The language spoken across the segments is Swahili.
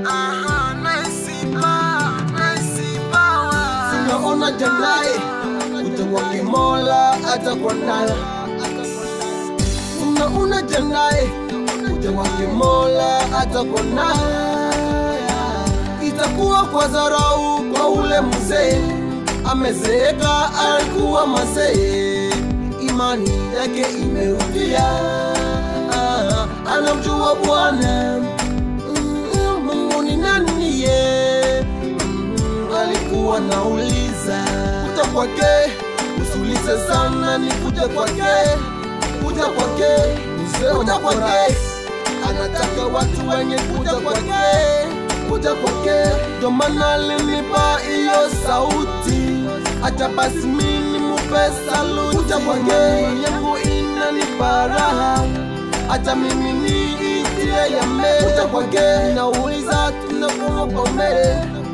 Aha, nice power, nice power. tunaona janai utakwake mola atakuwa nayo tunaona janai utakwake mola atakuwa nayo itakuwa kwa dharau kwa ule mzee amezeeka alikuwa mazee imani yake imerudia Ah, anamjua bwana Mm, mungu ni nani ye Mm, alikuwa nauliza kuja kwake usiulize sana ni kuja kwake kuja kwake kuja kwake anataka watu wenye kuja kwake kuja kwake ndo maana alinipa hiyo sauti acha basi mini mupe saluti kuja kwake yangu inanipa raha acha mimi niitie ya mbele kuja kwake nauliza tunakuomba mbele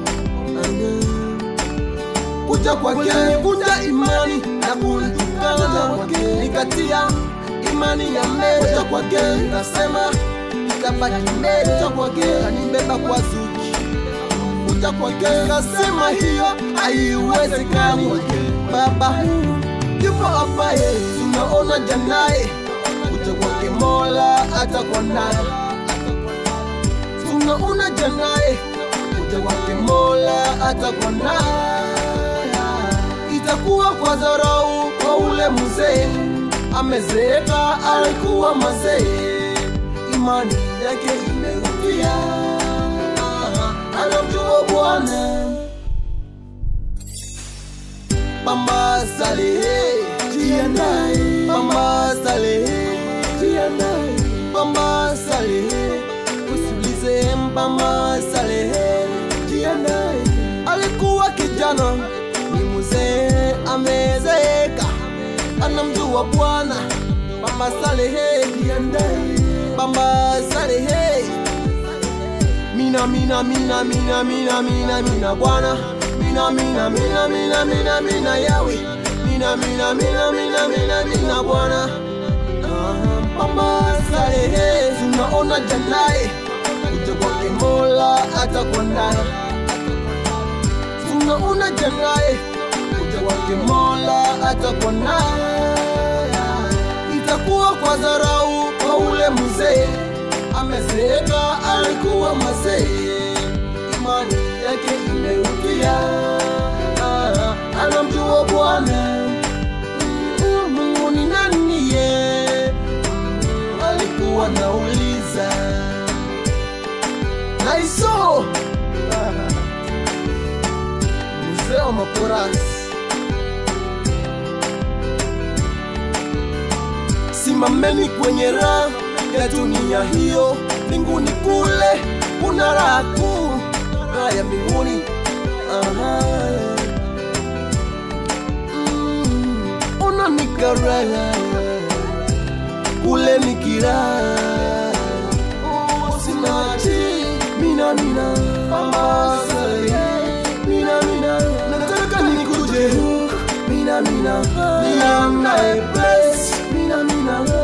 kuja kwake nivunja imani na kunitukana kwake nikatia imani ya mbele kuja kwake nasema itabaki mbele kuja kwake kanibeba kwa zuki kuja kwake nasema hiyo haiwezekani baba yupo ambaye tunaona janaye kuja kwake mola atakuwa naye tunaona janaye kuja kwake mola atakuwa naye itakuwa kwa dharau kwa ule mzee amezeeka alikuwa mazee imani yake imerudia anamjua bwana Mama Salehe, jiandae. Mama Salehe, jiandae. Mama Salehe, usiulize Mama Salehe, jiandae. Alikuwa kijana, ni mzee amezeeka, anamjua Bwana. Mama Salehe, jiandae. Mama Salehe, mina mina mina mina mina mina mina bwana mina mina mina mina mina mina yawe mina mina mina mina mina mina bwana mama salehe tunaona janaye kuja kwake mola atakuwa naye tunaona janaye kuja kwake mola atakuwa naye itakuwa kwa dharau kwa ule mzee amezeeka alikuwa mazee imani yake imerudia Ah, anamjua bwana Mm, mungu ni nani ye Mm, alikuwa nauliza naiso mzee wa maporasi simameni kwenye raha ya dunia hiyo mbinguni kule kuna raha kuu raha ya mbinguni Aha. Mm, ona nikaraha kule nikiraha usinachi mina mina mama sale mina mina nataka nikuje huku mina mina mina nae bless mina mina